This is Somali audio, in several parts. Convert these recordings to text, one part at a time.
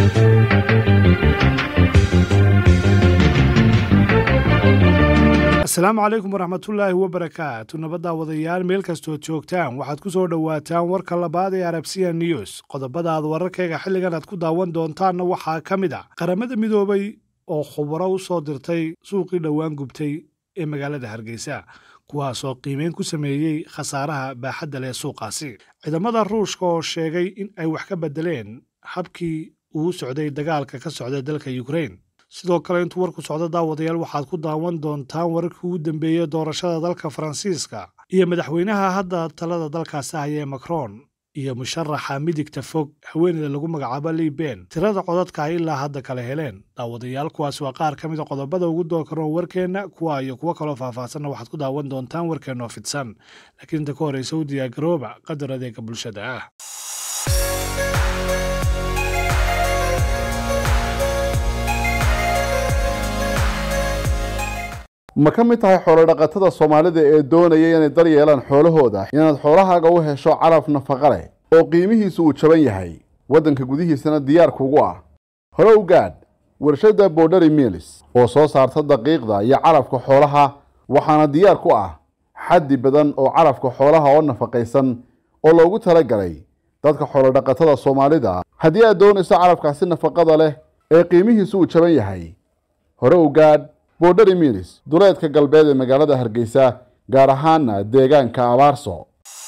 asalaamu calaykum waraxmatullaahi wabarakaatu nabaddaa wadayaal meel kastood joogtaan waxaad ku soo dhowaataan warka labaad ee arabsiya news qodobada aad wararkayga xilligan aad ku daawan doontaanna waxaa ka mid a qaramada midoobay oo khubaro u soo dirtay suuqii dhowaan gubtay ee magaalada hargeysa kuwaasoo qiimeyn ku sameeyey khasaaraha baaxadda leh suuqaasi ciidamada ruushka oo sheegay in ay wax ka beddeleen habkii uu socday dagaalka ka socda dalka yukrain sidoo kale intuu warku socdo daawadayaal waxaad ku daawan doontaan wararkii ugu dambeeyey doorashada dalka faransiiska iyo madaxweynaha hadda talada dalkaasi haya ee macron iyo musharaxa midigta fog haweeneyda lagu magacaabo liben tirada codadka ay ilaa hadda kala heleen daawadayaal kuwaas waa qaar ka mid a qodobada ugu dookaroon warkeenna kuwa iyo kuwo kaloo faahfaahsanna waxaad ku daawan doontaan warkeenna oo fidsan laakiin inta ka horreysa u diyaargarooba qadar adeega bulshada ah ma ka mid tahay xoolodhaqatada soomaalida ee doonaya inay dar yeelaan xoolahooda inaad xoolahaaga u hesho calaf nafaqa leh oo qiimihiisu uu jaban yahay waddanka gudihiisana diyaarkuugu ah hore u gaadh warshadda borderi milis oo soo saarta daqiiqda iyo calafka xoolaha waxaana diyaar ku ah xaddi badan oo calafka xoolaha oo nafaqaysan oo loogu talagalay dadka xoolodhaqatada soomaalida haddii aad doonayso calafkaasi nafaqada leh ee qiimihiisu uu jaban yahay hore u gaadh borderi milis duleedka galbeed ee magaalada hargeysa gaar ahaana deegaanka abaarso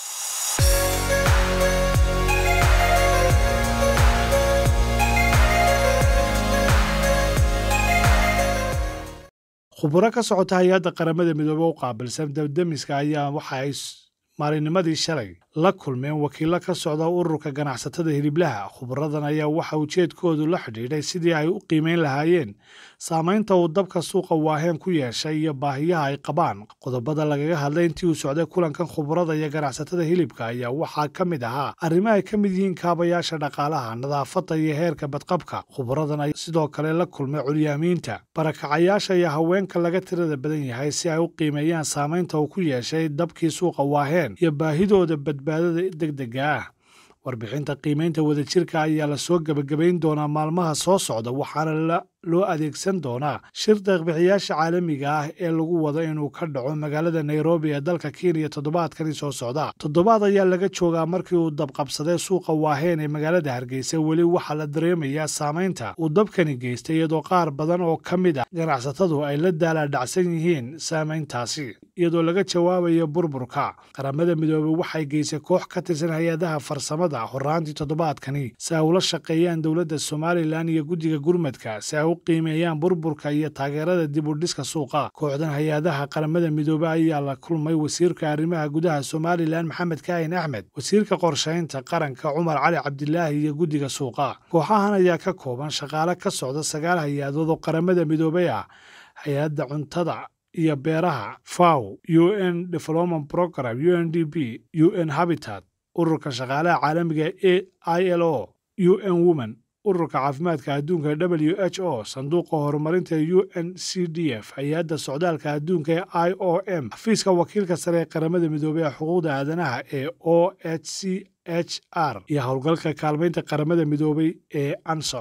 khuburo ka socota hay-adda qaramada midoobe u qaabilsan dabdemiska ayaa waxa ay maalinnimadii shalay la kulmeen wakiillo ka socda ururka ganacsatada hiliblaha khuburadan ayaa waxa ujeedkoodu la xidhiidhay sidii ay u qiimeyn lahaayeen saamaynta uu dabka suuqa waaheen ku yeeshay iyo baahiyaha ay qabaan qodobada lagaga hadlay intii uu socday kulankan khuburada iyo ganacsatada hilibka ayaa waxaa ka mid ahaa arrimo ay ka mid yihiin kaabayaasha dhaqaalaha nadaafadda iyo heerka badqabka khuburadan ayaa sidoo kale la kulmay curyaamiinta barakacayaasha iyo haweenka laga tirada badan yahay si ay u qiimeeyaan saamaynta uu ku yeeshay dabkii suuqa waaheen iyo baahidooda badbaadada degdega ah warbixinta qiimeynta wadajirka ayaa la soo gebagabayn doonaa maalmaha soo socda waxaana loo adeegsan doonaa shir deeqbixiyaasha caalamiga ah ee lagu wado inuu ka dhaco magaalada nairobi ee dalka kenya toddobaadkani soo socda toddobaad ayaa laga joogaa markii uu dabqabsaday suuqa waaheen ee magaalada hargeysa weli waxaa la dareemayaa saamaynta uu dabkani geystay iyadoo qaar badan oo ka mid ah ganacsatadu ay la daalaadhacsan yihiin saamayntaasi iyadoo laga jawaabayo burburka qaramada midoobey waxay geysay koox ka tirsan hay-adaha farsamada horaantii toddobaadkani si ay ula shaqeeyaan dowladda somalilan iyo guddiga gurmadka si ay u qiimeeyaan burburka iyo taageerada dib u dhiska suuqa kooxdan hay-adaha qaramada midoobe ayaa la kulmay wasiirka arrimaha gudaha somalilan maxamed kaahin axmed wasiirka qorshaynta qaranka cumar cali cabdilaahi iyo guddiga suuqa kooxahan ayaa ka kooban shaqaale ka socda sagaal hay-adood oo qaramada midoobey ah hay-adda cuntada iyo beeraha faw u n development program u n d p u n habitat ururka shaqaalaha caalamiga e i l o u n women ururka caafimaadka adduunka w h o sanduuqa horumarinta u n c d f hay-adda socdaalka adduunka ee i o m xafiiska wakiilka sare ee qaramada midoobey ee xuquuqda aadanaha ee o h c h r iyo howlgalka kaalmaynta qaramada midoobey ee ansor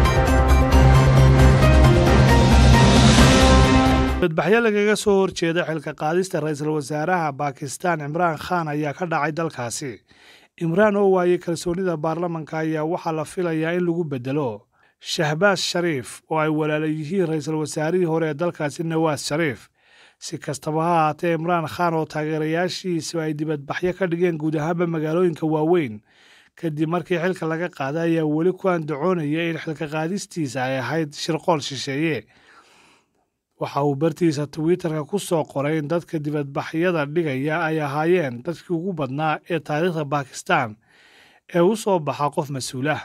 badbaxyo lagaga soo horjeeda xilka qaadista ra-iisul wasaaraha baakistan cimraan khan ayaa ka dhacay dalkaasi imraan oo waayey kalsoonida baarlamanka ayaa waxaa la filayaa in lagu beddelo shahbaas shariif oo ay walaala yihiin ra-iisul wasaarihii hore ee dalkaasi nawaas shariif si kastaba ha ahaatee imraan khan oo taageerayaashiisu ay dibadbaxyo ka dhigeen guud ahaanba magaalooyinka waaweyn kadib markii xilka laga qaaday ayaa weli ku andacoonaya in xilka qaadistiisa ay ahayd shirqool shisheeye waxa uu bartiisa twitterka ku soo qoray in dadka dibadbaxyada dhigaya ay ahaayeen dadkii ugu badnaa ee taariikhda bakistan ee u soo baxa qof mas-uulah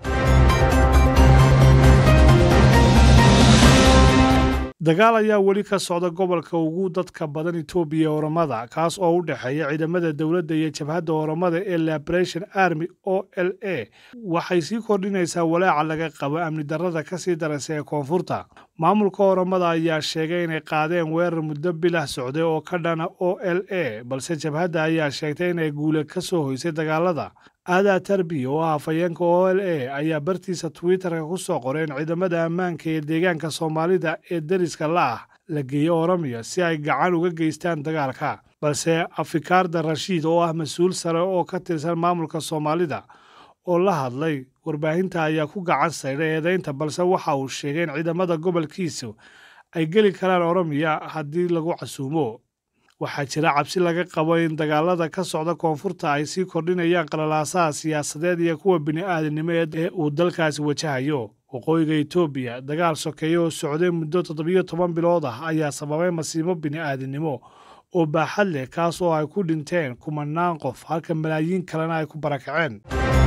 dagaal ayaa weli ka socda gobolka ugu dadka badan etoobiya oramada kaas oo u dhexeeya ciidamada dowladda iyo jabhadda oramada ee liberation army o l a waxay sii kordhinaysaa walaaca laga qabo amni darrada ka sii daraysa ee koonfurta maamulka oramada ayaa sheegay inay qaadeen weerar muddo bilah socday oo ka dhana o l a balse jabhadda ayaa sheegtay inay guule ka soo hoysay dagaalada aadaa tarbi oo ah afhayeenka o l a ayaa bartiisa twitterka ku soo qoreen ciidamada ammaanka ee deegaanka soomaalida ee deriska la ah la geeyo oromiya si ay gacan uga geystaan dagaalka balse afikaarda rashiid oo ah mas-uul sare oo ka tirsan maamulka soomaalida oo la hadlay warbaahinta ayaa ku gacan saydhay eedaynta balse waxa uu sheegay in ciidamada gobolkiisu ay geli karaan oromiya haddii lagu casuumo waxaa jira cabsi laga qabo in dagaalada ka socda koonfurta ay sii kordhinayaan qalalaasaha siyaasadeed iyo kuwa bini'aadanimo ee uu dalkaasi wajahayo waqooyiga etoobiya dagaal sokeeye oo socday muddo toddobiyo toban bilood ah ayaa sababay masiibo bini'aadanimo oo baaxad leh kaas oo ay ku dhinteen kumanaan qof halka malaayiin kalena ay ku barakaceen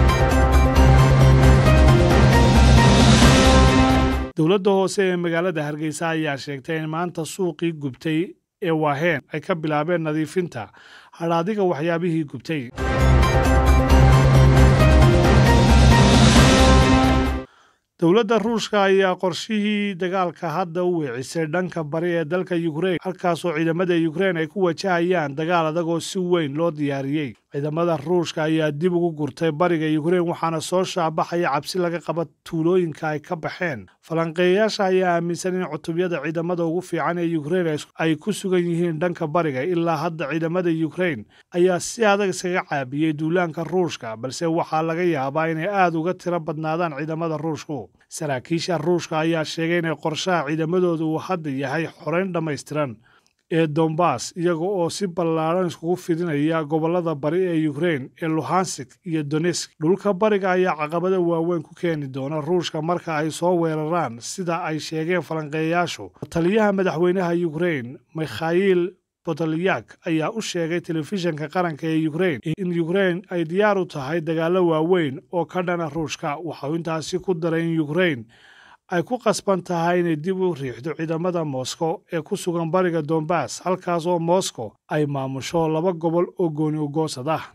dowladda hoose ee magaalada hargeysa ayaa sheegtay in maanta suuqii gubtay ee waaheen ay ka bilaabeen nadiifinta hadhaadiga waxyaabihii gubtay dowladda ruushka ayaa qorshihii dagaalka hadda u weecisay dhanka bari ee dalka yukrain halkaasoo ciidamada yukrain ay ku wajahayaan dagaal adag oo si weyn loo diyaariyey ciidamada ruushka ayaa dib ugu gurtay bariga yukrain waxaana soo shaabaxaya cabsi laga qaba tuulooyinka ay ka baxeen falanqeeyayaasha ayaa aaminsan in cutubyada ciidamada ugu fiican ee yukrain ay ku sugan yihiin dhanka bariga ilaa hadda ciidamada yukrain ayaa si adag iskaga caabiyey duulaanka ruushka balse waxaa laga yaabaa inay aada uga tiro badnaadaan ciidamada ruushku saraakiisha ruushka ayaa sheegay inay qorshaha ciidamadooda uu hadda yahay xoreyn dhammaystiran ee dombas iyaga oo si ballaadhan iskugu fidinaya gobollada bari ee yukrain ee luhansik iyo donesk dhulka bariga ayaa caqabada waaweyn ku keeni doona ruushka marka ay soo weeraraan sida ay sheegeen falanqeeyayaashu taliyaha madaxweynaha yukrain mikhail botalyak ayaa u sheegay telefishinka qaranka ee yukrain in yukrain ay diyaar u tahay dagaallo waaweyn oo ka dhana ruushka waxau intaasi ku daray in yukrain ay ku qasban tahay inay dib u riixdo ciidamada moscow ee ku sugan bariga dombas halkaas oo moscow ay maamusho laba gobol oo gooni ugoosad ah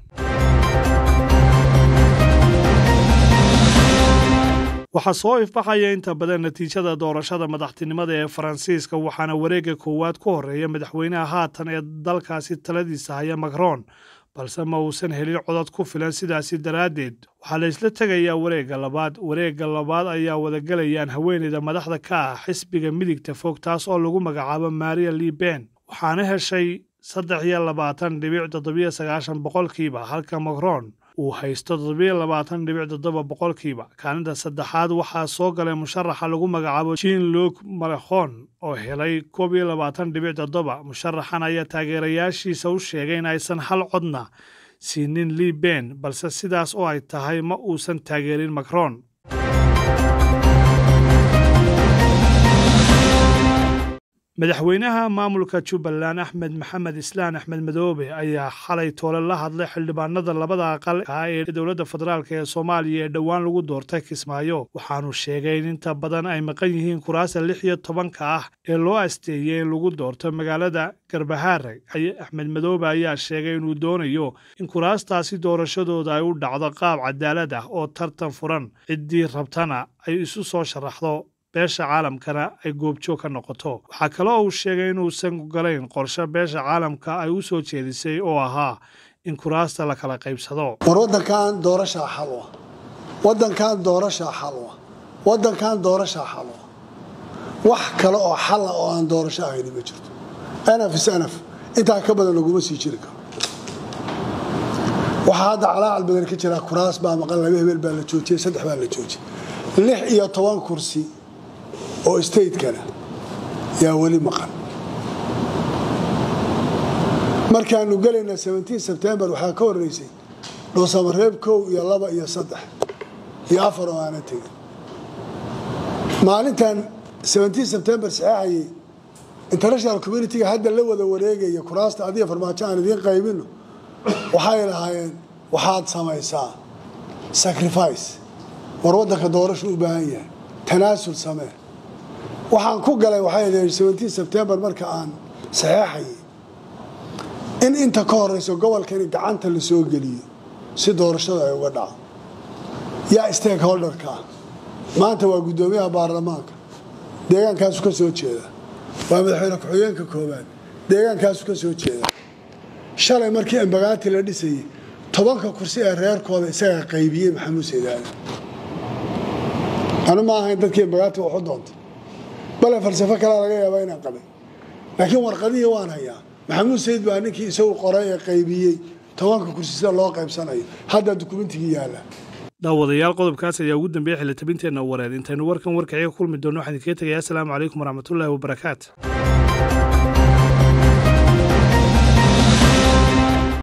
waxaa soo ifbaxaya inta badan natiijada doorashada madaxtinimada ee faransiiska waxaana wareegga koowaad ku horreeya madaxweynaha haatan ee dalkaasi taladiisa haya macron balse ma uusan helin codad ku filan sidaasi daraaddeed waxaa la isla tegayaa wareegga labaad wareegga labaad ayaa wadagalayaan haweeneyda madaxda ka ah xisbiga midigta fog taas oo lagu magacaabo maria liben waxaana heshay saddex iyo labaatan dhibic toddobiyo sagaashan boqolkiiba halka macron uu haysto toddobiyo labaatan dhibic toddoba boqolkiiba kaalinta saddexaad waxaa soo galay musharaxa lagu magacaabo jean luuk malekon oo helay koob iyo labaatan dhibic toddoba musharaxan ayaa taageerayaashiisa u sheegay in aysan hal codna siinin liben balse sidaas oo ay tahay ma uusan taageerin macron madaxweynaha maamulka jubbaland axmed maxamed islaan axmed madoobe ayaa xalay toole la hadlay xildhibaanada labada aqal ah ee dowladda federaalk ee soomaaliya ee dhowaan lagu doortay kismaayo waxaanu sheegay in inta badan ay maqan yihiin kuraasta lix iyo tobanka ah ee loo asteeyey in lagu doorto magaalada garbahaare axmed madoobe ayaa sheegay inuu doonayo in kuraastaasi doorashadooda ay u dhacdo qaab cadaalad ah oo tartan furan ciddii rabtana ay isu soo sharaxdo beesha caalamkana ay goobjoog ka noqoto waxaa kale oo uu sheegay inuusan galayn qorshe beesha caalamka ay u soo jeedisay oo ahaa in kuraasta la kala qaybsado war wadankan doorashaa xalwa wadankan doorashaa xalwa wadankan doorashaa xalwa wax kale oo xala oo aan doorasho ahayni ma jirto anaf is anaf intaa ka badan laguma sii jiri karo waxaa hadda calaacal badan ka jira kuraas baa maqan laba hebel baa la joojiyey saddex baa la joojiyey lix iyo toban kursi oo stateskana yaa weli maqan markaanu gelayna sebtembar waxaa ka horeysay dhuusamareeb kow iyo laba iyo saddex iyo afar oo aana tegin maalintan sebtembar saxeexayay international communitiga hadda la wada wareegaya kuraasta adiga farmaajo aan idiin qaybino waxay lahaayeen waxaad samaysaa sacrifice war waddanka doorashu u baahan yahay tanaasul samee waxaan ku galay waxay sebtembar marka aan saxeexayay in inta ka horeyso gobolkani gacanta la soo geliyo si doorashada ay uga dhaco yaa stakeholderka ah maanta waa guddoomiyaha baarlamaanka deegaankaasu ka soo jeeda waa madaxweyne ku-xigeenka koobaad deegaankaasu ka soo jeeda shalay markii embagaati la dhisayay tobanka kursi ee reerkooda isagaa qaybiyey maxamuud saydaale anu ma ahayn dadkii magaati waxu doontay bale falsafo kalea laga yaabaa inaan qabay laakiin warqadihii waan hayaa maxamuud sayid baa ninkii isagu qoray ee qaybiyey tobanka kursi sida loo qaybsanayo hadda dukumentigii yaalla daawadayaal qodobkaas ayaa ugu dambeeyey xilitabinteenna wareed intaynu warkan warkaciga kulmi doonno waxaan idinkaga tegayaa asalaamu calaykum waraxmatullaahi wabarakaatu